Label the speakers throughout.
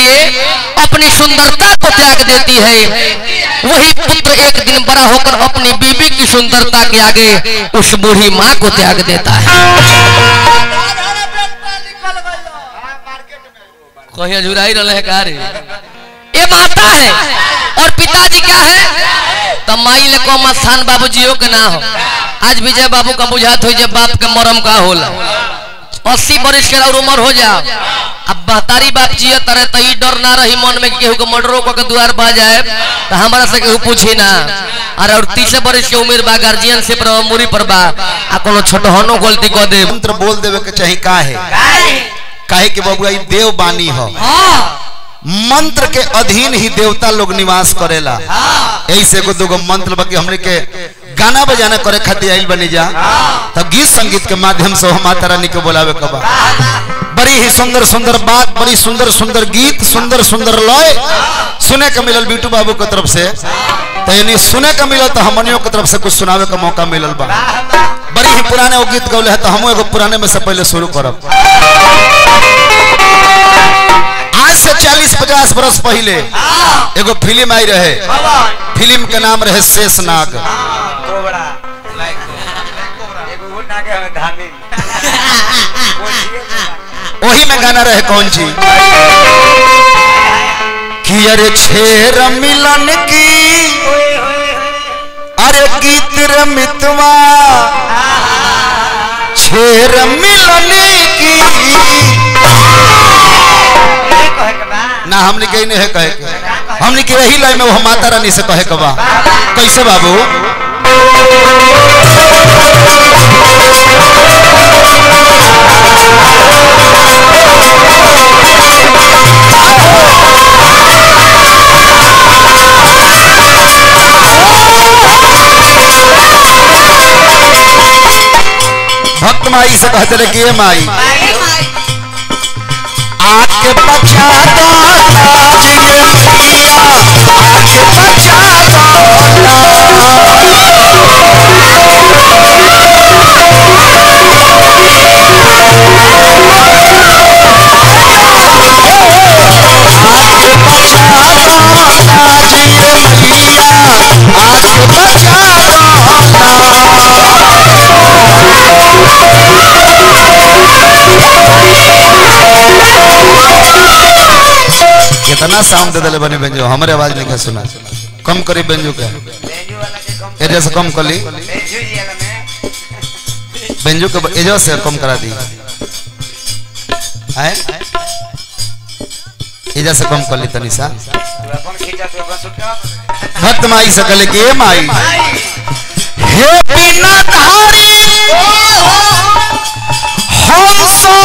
Speaker 1: लिए अपनी सुंदरता को त्याग देती है वही पुत्र एक दिन बड़ा होकर अपनी बीबी की सुंदरता के आगे उस बूढ़ी माँ को त्याग देता है कहीं झुराई रहे का रे ये माता है और पिताजी क्या है तो माई ले कम स्थान बाबूजियो के ना हो आज विजय बाबू का बुझात हो जब बाप के मरम का होला अस्सी बरिस के और उम्र हो जाओ अब बहतारी बाप जिये तरह तो ई डर ना रही मन में कि केहू के मर्डरो को के द्वार बा जाए तो हमारा से केहू पूछी ना अरे और तीस बरिस के उम्र बा गार्जियन से पर मुरी पर बा आ कोनो छोटहनो गलती कर दे
Speaker 2: मंत्र बोल देवे के चाही का है काहे कि बबुआ ई देव बानी हो मंत्र के अधीन ही देवता लोग निवास करेला ऐसे एगो दूगो मंत्र बाकी हमने के गाना बजाना करे खातिर आइल बनी जा तब गीत संगीत के माध्यम से हम माता रानी के बोलावे कबा बड़ी ही सुंदर सुंदर बात बड़ी सुंदर सुंदर गीत सुंदर सुंदर लय सुने के मिलल बीटू बाबू के तरफ से तो यानी सुने के मिलल तो हमनियों के तरफ से कुछ सुनावे का मौका मिलल बा बड़ी ही पुराने वो गीत गौले है तो हम एगो पुराने में से पहले शुरू करब आज से 40-50 बरस पहले एगो फिल्म आई रहे फिल्म के नाम रहे शेषनाग वही में गाना रहे कौन जी कि अरे छेर मिलन की अरे गीत रे मितवा छेर मिलन की ना हमने कही नहीं है कहे के हमने के यही लाइन में वो माता रानी से कहे के बा कैसे बाबू भक्त माई से कहते रहे कि ये माई आके बचा दो लाज ये मैया आके बचा कितना साउंड दे दिले बने बेंजो हमारे आवाज नहीं सुना कम करी बेंजो के एजे से कम कली बेंजो के एजे से कम करा दी है एजे से कम कर ली तनी सा भक्त माई से कहले कि ए माई हे बिना धारी हंसो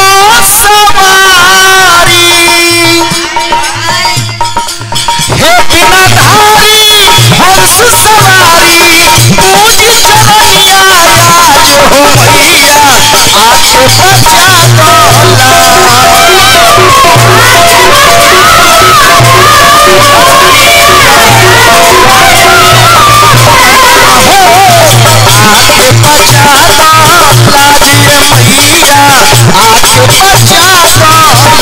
Speaker 2: सवारी हे बिना धारी हंस सवारी पूज चलैया आज हो मैया आके बचा आके बचा लाजिए मैया आके बचा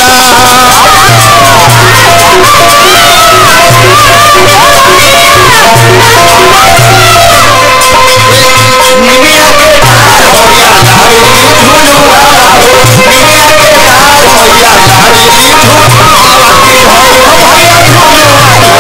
Speaker 2: निमिया के डार होया लावेली झुलुआ हो निमिया के डार होया लावेली झुलुआ की हो होया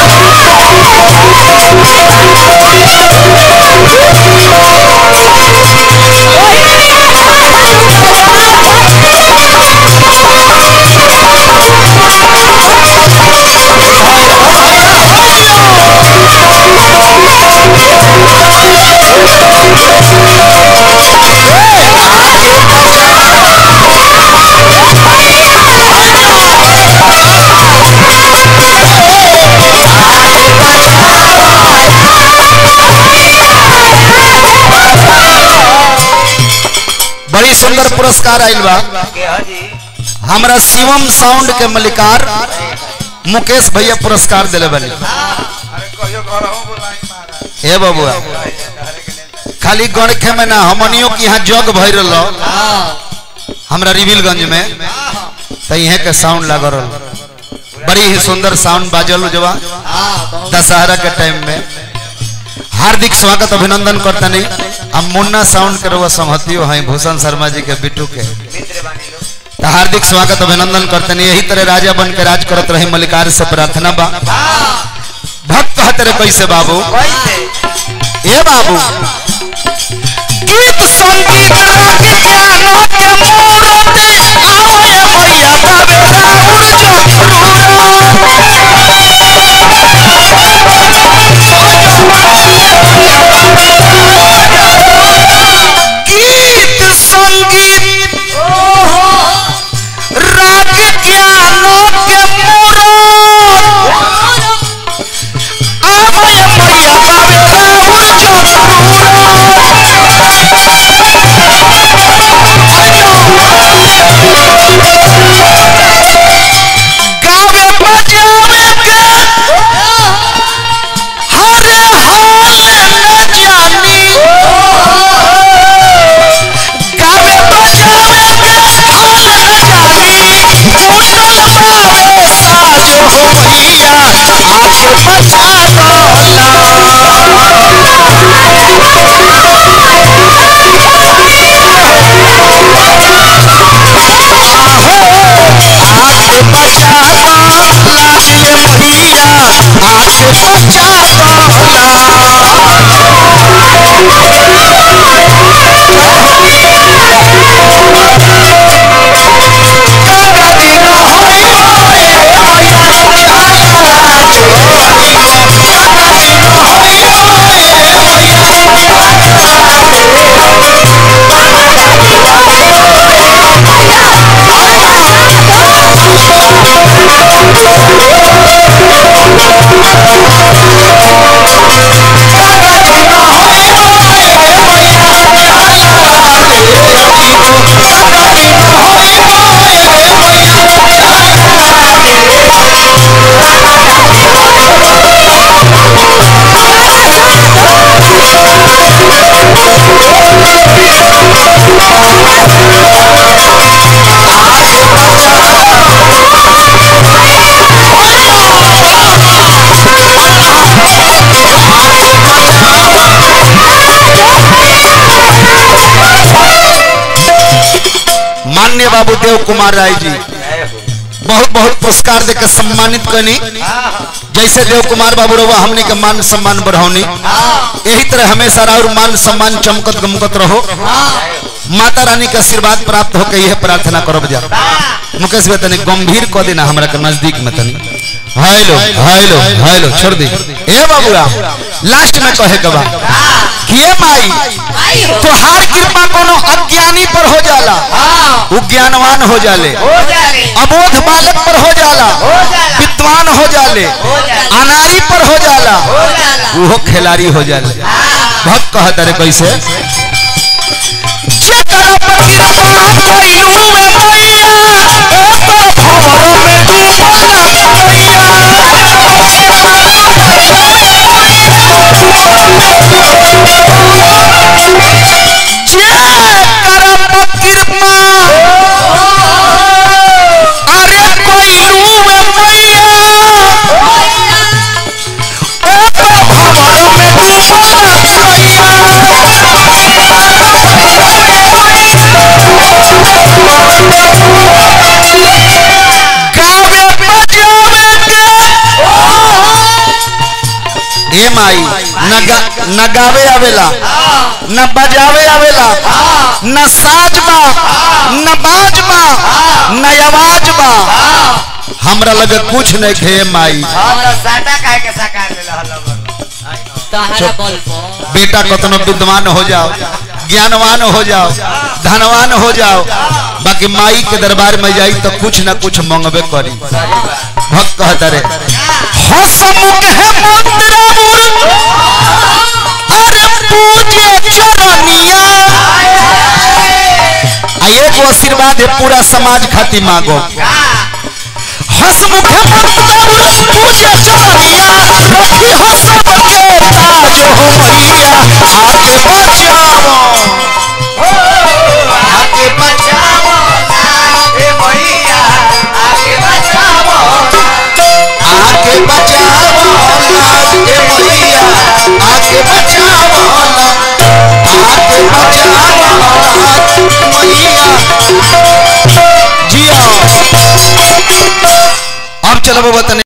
Speaker 2: बड़ी सुंदर पुरस्कार आइल बा हमरा शिवम साउंड के मलिकार मुकेश भैया पुरस्कार दिले बने हे बबुआ खाली गणखे में ना हमनियों की यहाँ जग भर रहो हमरा रिविलगंज में तो यहाँ के साउंड लग रहा बड़ी ही सुंदर साउंड बाजल जवा दशहरा के टाइम में हार्दिक स्वागत अभिनंदन करता नहीं हम मुन्ना साउंड के रवा संहतियो हैं भूषण शर्मा जी के बिट्टू के तो हार्दिक स्वागत अभिनंदन करते नहीं यही तरह राजा बन के राज करत रहे मलिकार से प्रार्थना बा भक्त कहते रहे कैसे बाबू ए बाबू गीत संगीत राग ज्ञान के मूर्ति आवे मैया बाबे राउर गीत संगीत राग ज्ञान के मूर्ति आवे मैया बाबे राउर गावे बजावे के हरे हाल न जानी गावे बजावे के हाल न जानी कुंडल बावे साजो हो मैया आके बचा आके बचा लाए मैया आके बचा गंगा जी न होई मैया गंगा जी न होई गंगा जी न होई गंगा जी न होई मान्य बाबू देव कुमार राय जी बहुत बहुत पुरस्कार देकर सम्मानित करनी जैसे देव कुमार बाबू रहुआ हमने के मान सम्मान बढ़ावनी यही तरह हमेशा और मान सम्मान चमकत गमकत रहो माता रानी के आशीर्वाद प्राप्त होकर यह प्रार्थना करो जा मुकेश भाई तनी गंभीर कह देना हमरा के नजदीक में तनी हेलो हेलो हेलो छोड़ दी ए बाबूरा लास्ट में कहे के बा कि ए माई तोहार कृपा कोनो अज्ञानी पर हो जाला वो ज्ञानवान हो जाले अबोध बालक पर हो जाला विद्वान हो जाले अनारी पर हो जाला वो खिलाड़ी हो जाले भक्त कहत रे कैसे जेकर पर कृपा कइलू में मैया ओ तो भंवर में डूबल जेकर पर कृपा अरे कइलू में मैया ओ तो भंवर में डूबल गावे बजावे के ए माई न गा न गावे आवेला न बजावे आवेला न साज बा न बाज बा न आवाज बा हमरा लगे कुछ नहीं खे माई
Speaker 3: तहरा बल पर
Speaker 2: बेटा कतनो विद्वान हो जाओ ज्ञानवान हो जाओ धनवान हो जाओ बाकी माई के दरबार में जाई तो कुछ ना कुछ मंगबे करी भक्त कहता रे हसमुख है मंत्र अरे पूजे चरनिया आ एक आशीर्वाद है पूरा समाज खातिर मांगो हसमुख है मंत्र पूजे चरनिया रखी हो सबके ताज हो मैया आगे बचाओ आगे बचाओ मैया जिया अब चलो बाबा तने